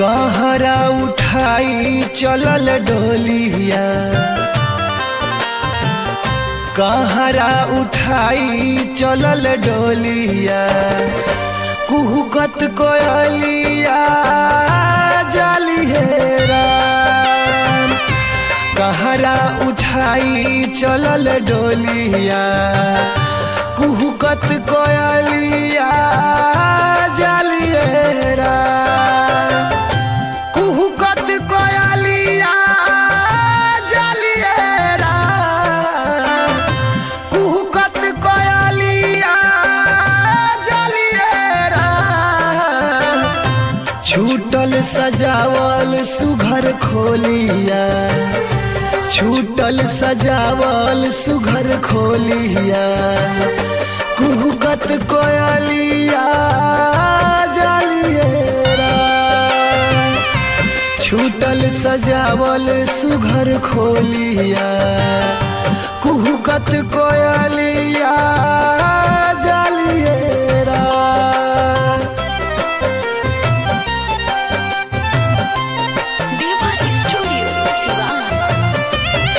कहरा उठाई चलल डोलिया कहरा उठाई चलल डोलिया कुहकत कोयलिया जाली हेरा कहरा उठाई चलल डोलिया कुहकत कोयलिया जाली हेरा कुहकत कोयलिया जलिएरा कुहकत कोयलिया जलिएरा छूटल सजावल सुघर खोलिया छूटल सजावल सुघर खोलिया कुहकत कोयलिया जलिएरा छूटल सजावल सुघर खोलिया कुहकत कोयलिया जालिएरा देवा स्टूडियो सिवान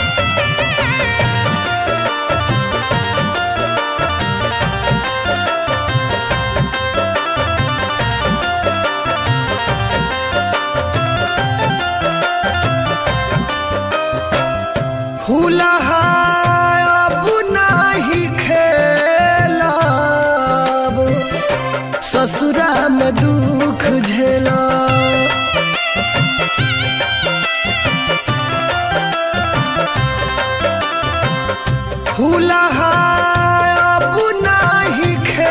फूलहा अब नाही खेलब ससुरा में दुख झेला फूलहा अब नाही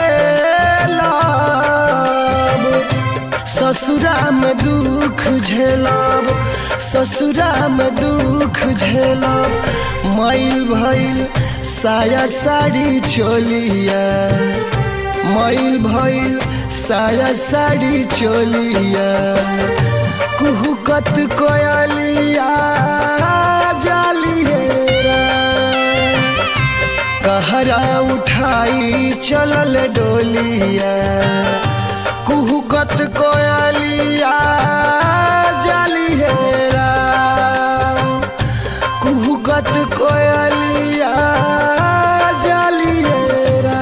खेलब ससुरा में दुख झेलब ससुरा में दुख झेलब मैल भइल साया साड़ी चोलिया मैल भइल साया साड़ी चोलिया कुहकत कोयलिया जालिएरा कहरा उठाई चलल डोलिया कुहकत कोयलिया जालिएरा कुहकत कोयलिया जालिएरा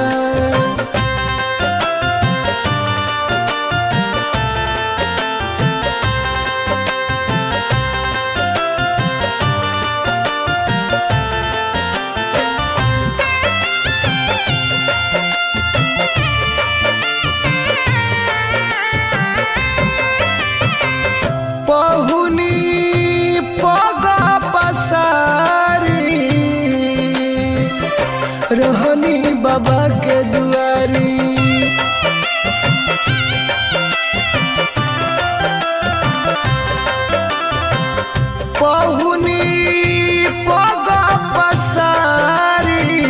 पहुनी पग पसारी रहनी बाबा के दुआरी पहुनी पग पसारी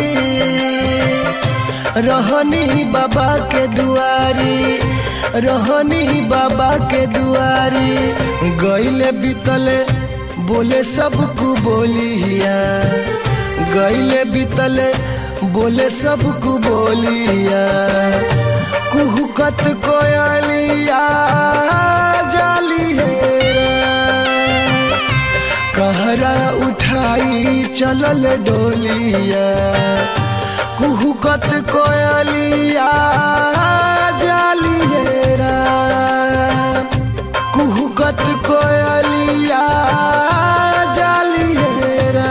रहनी बाबा के दुआरी रहनी बाबा के दुआरी गईले बीतले बोले सबको बोलिया गईले बीतले बोले सबको बोलिया कुहकत कोयलिया जालिएरा कहरा उठाई चलल डोलिया कुहकत कोयलिया जालिएरा कुहकत कोयलिया जालिएरा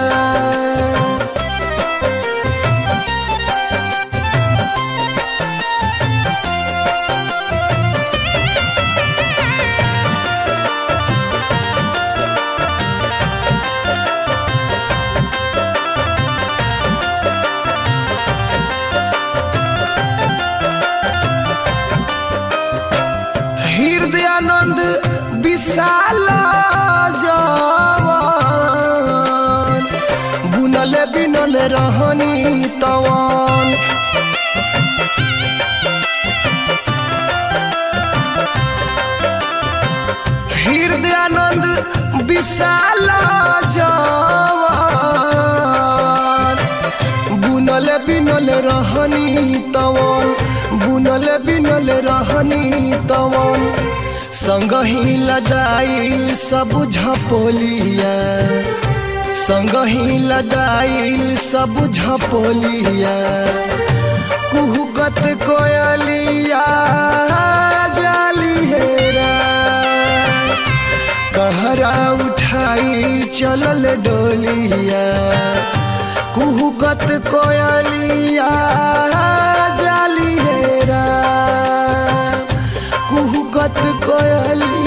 हृदयानंद विशाल जवान बुनल बिनल रहनी तवान हृदयानंद विशाल जवान बुनल बिनल रहनी तवन बुनल बिनल रहनी तवन संगही लदाइल सब झपोलिया संगही लदाइल सब झपोलिया कुहुकत कोयलिया जाली हेरा कहरा उठाई चलल डोलिया कुहुकत कोयलिया जाली हेरा कुहुकत कोयलिया